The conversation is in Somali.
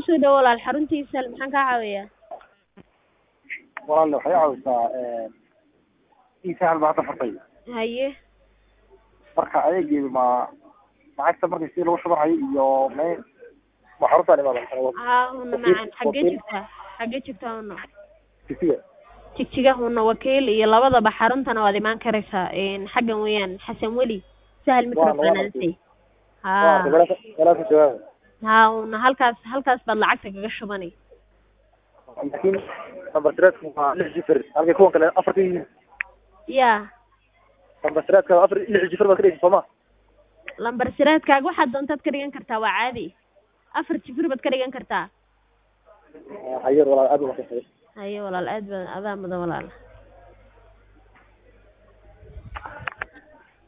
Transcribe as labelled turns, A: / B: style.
A: kusoo dhawo walaal xaruntiisa maxaan kaa caawiyaa
B: walaal waxay caawisaa isahal baa hadda furtay
A: haye
B: marka adeegeedu ma lacagta marka si lagu shubanhayo iyo me ma xaruntaan imaadan
A: haa huna macan xaggee joogtaa xaggee joogtaa huna
B: kisiga
A: jigjiga huna wakiil iyo labadaba xaruntana waad imaan karaysaa xaggan weeyaan xasan weli sahal microfinance haa
B: walaaka jawaaba
A: haa huna halkaas halkaas baad lacagta kaga shubanay
B: laakiin number threadku waa lix jifar halkay kuwan kale afar ka yihiin
A: ya
B: number threadka afar lix jifar baad ka dhigaysa sooma
A: lambar siraadkaaga waxaad doontaad ka dhigan kartaa waa caadi afar jifir baad ka dhigan kartaa
B: hayer walaal aad u mahadsan
A: haye walaal aad ba adaa mudan walaal